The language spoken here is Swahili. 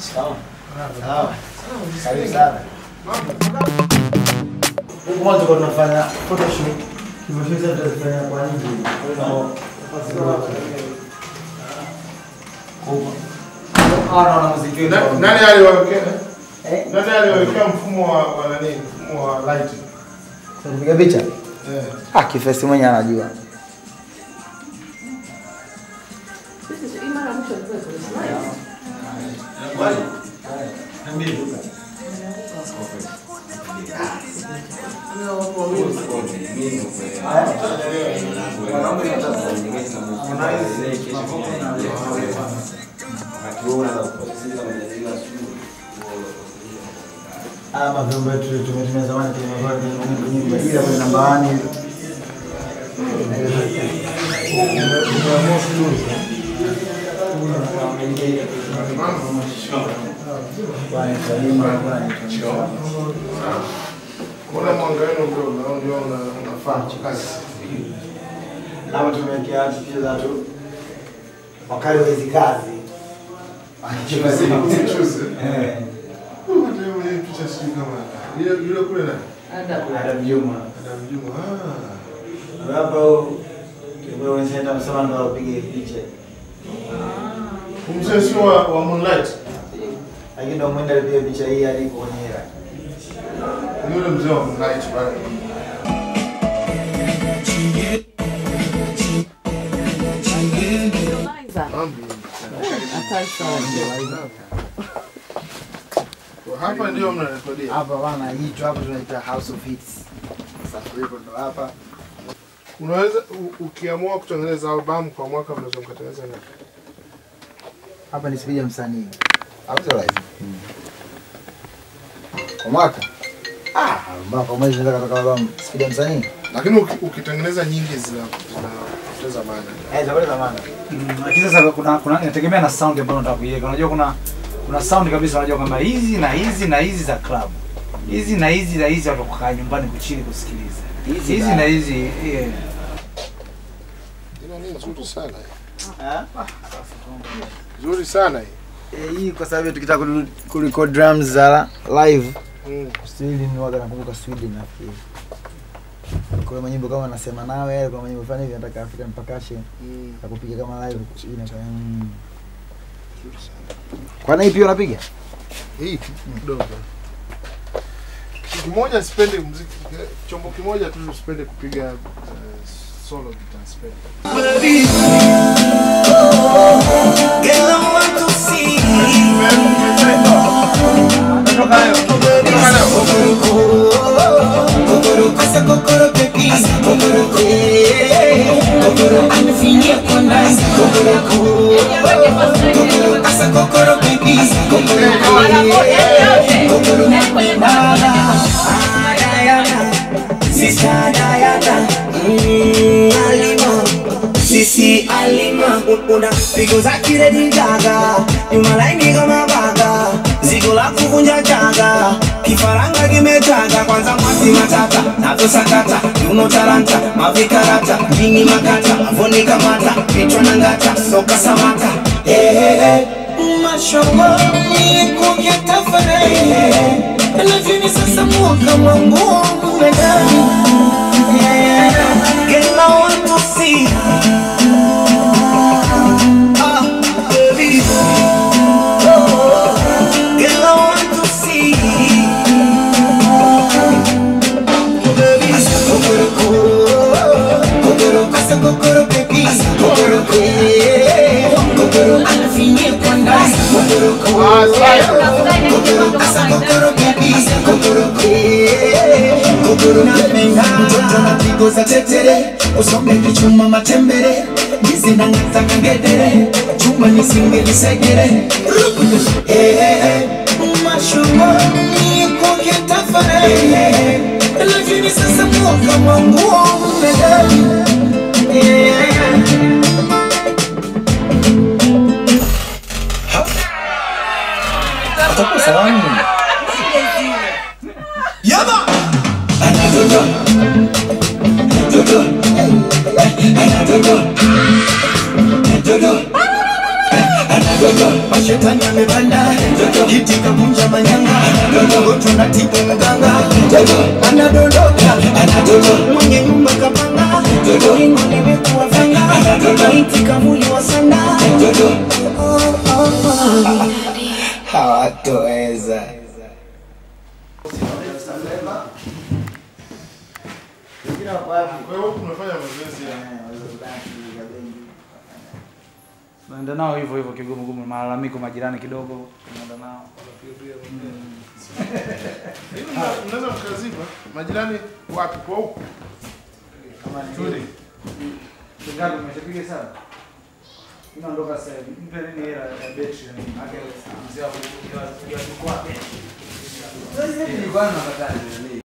Sawa. Sawa. Karibu sana. Huku mwanzo kwa tunafanya photoshoot. Hivyo sisi sasa tutafanya kwa nje. Kwa Hawa wana muziki wetu. Na- Nani aliwawekea? Eh? Nani aliwawekea mfumo wa wa nani? Mfumo wa light. Sasa kupiga picha? Eh. Ah, kifesi mwenyewe anajua. Haya mavyombo yetu tumetumia zamani kwenye mavazi kwenye kubadilika kwenye nambani. Bwana Salima, bwana Kuna mwanga wenu ndio unao- ndio una- unafaa kazi. Hapa tumewekea watu picha za watu wakali wa hizi kazi. Mchuzi. Eh, Uh, hata yeye mwenyewe picha sijui kama yule yule kule nani? Adam Juma. Adam Juma. Ah. Hapa kwa wenzetu amesema ndo wapige picha. Mzee sio wa, wa Moonlight. Lakini ndo mwenda alipiga picha hii alipo kwenye hela. Ni yule mzee wa Moonlight pale. Kwa Hapa ndio mnarekodia. Hapa bana hicho hapa tunaita House of Hits. Sasa hapo ndo hapa. Unaweza u- ukiamua kutengeneza albamu kwa mwaka mnaweza mkatengeneza ngapi? Hapa ni spidi ya msanii. Au sio live? Kwa mwaka? Ah, mwaka mmoja unaweza kutoka albamu spidi ya msanii. Lakini uki- ukitengeneza nyingi zina zinapoteza maana. Eh, zaburi za maana. Lakini sasa kuna kuna inategemea na sound ambayo unataka kuiweka. Unajua kuna kuna sound kabisa unajua kwamba hizi na hizi na hizi za club. Hizi na hizi na hizi watu kukaa nyumbani kuchili kusikiliza. Hizi Hizi na- na hizi yeah. Ina nini nzuri sana hii. Ah? Nzuri sana hii. Eh, hii kwa sababu tukitaka ku- kurecord drums za live Mm. Sweden waga nakumbuka Sweden nafikiri. Kuna manyimbo kama nasema nawe, kuna manyimbo fulani hivi nataka African percussion Mm. ya kupiga kama live Sweden kwa mm. Nzuri sana. Kwa nini pia unapiga? Hii kidogo. Kitu kimoja sipendi muziki, chombo kimoja tu sipendi kupiga uh, solo guitar sipendi. Sister Diana, mm, Alima, Sisi Alima, una pigo za kiredi gaga, nyuma laini kama baga, zigo la kuvunja chaga, kifaranga kimetaga, kwanza mwasi matata, navyosakata, yuno taranta, mavikarata, jini makata, avoni kamata, kichwa na ngata, soka samata, hey, hey, hey. Mashallah, ni kuketa farahi, lakini sasa mwaka mwangu umedai Girl, I want to see. Ah, baby. Oh, girl, I want to see. Baby. Kokoroko. Kokoro. Asa kokoro, baby. Kokoroko. Kokoro. Anafinye kwa ndani. Kokoroko. Kokoro. Asa kokoro, baby. Kokoroko. Kokoro. Napenda. Mtoto na pigo za tetere usombe kichuma matembere nizina ngata kangedere chuma nisingelisegere Eh, eh, eh. mashuma nikoketafare lakini sasa mwaka mwanguo umedai Eh, eh, eh. Atakuwa salamu. Yaba! Anatoto. Toto. Anatoto. Toto. Anatoto. Mashetani amepanda. Toto. kitika kunja manyanga dodogoto na tibu mganga anadondoka mwenye nyumba kapanga ringo limekuwa fanga itika muli wa sanda Oh, oh, oh. hawatoweza Wengine wako wapi? Kwa hiyo huku unafanya mazoezi ya Eh, waweza kudaki, kabengi. Naenda nao hivyo hivyo kigumu gumu, malalamiko majirani kidogo, naenda nao. Hivi mna- mnaweza mkaziba majirani wapi kwa huku Kama ni Tuli. Kingapi umeshapiga sana? Inaondoka sasa hivi. Mpe nini hela ya betri na nini? Ake mzee wa kuja jukwaa. Sasa hivi nilikuwa napata